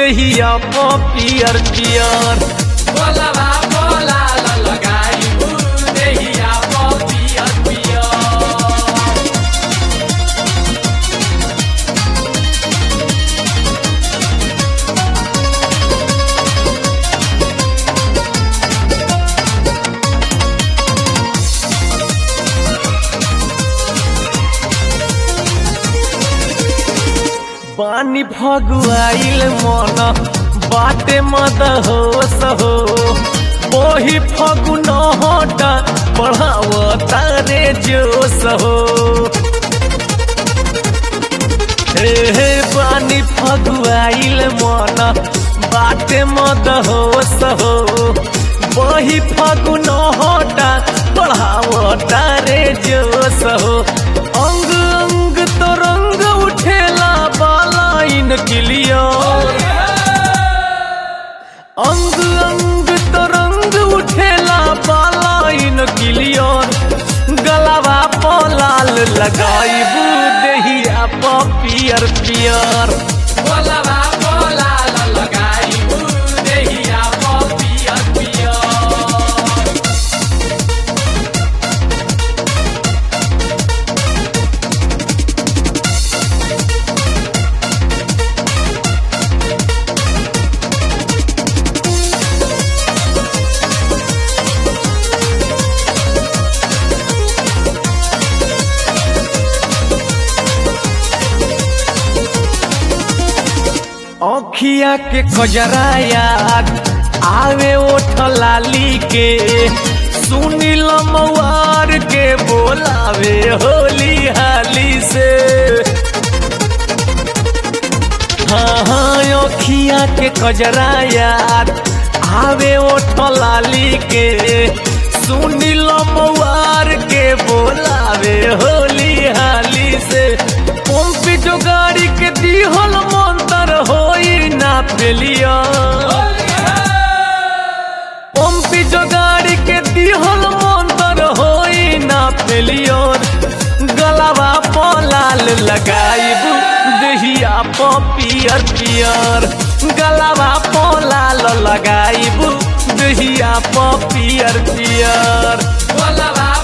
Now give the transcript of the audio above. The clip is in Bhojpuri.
देहिया प पियर पियर बोलबा बोला लगाई देहिया पियर पियर पानी फगुआइल मन बाटे मद हो सहो ओही फगुन हटा बढ़ाव तारे जो सहो हे हे पानी फगुआइल मन बाटे मद हो सहो वही फगुन हटा बढ़ाव तारे जो सहो अंग अंग तो रंग उठेला बालाइन क्लियर अंग अंग तो रंग उठेला बालाइन क्लियर गलावा पलाल लगाइबू देहिया प पियर पियर बोलबा बोला लगाई देहिया पियर पियर औखिया के कजरा याद आवे ओठ लाली के सुनील मवार के बोलावे होली हाली से हाँ हाँ औखिया के कजरा याद आवे ओठ लाली के सुनील मवार के बोलावे होली हाली से पंपी जो गाड़ी के दिहल मंतर होई ना पेलिया पंपी जो गाड़ी के दिहल मंतर होई ना पेलिया गलावा पलाल लगाइबू देहिया प पियर पियर गलावा पलाल लगाइबू देहिया प पियर पियर बोलबा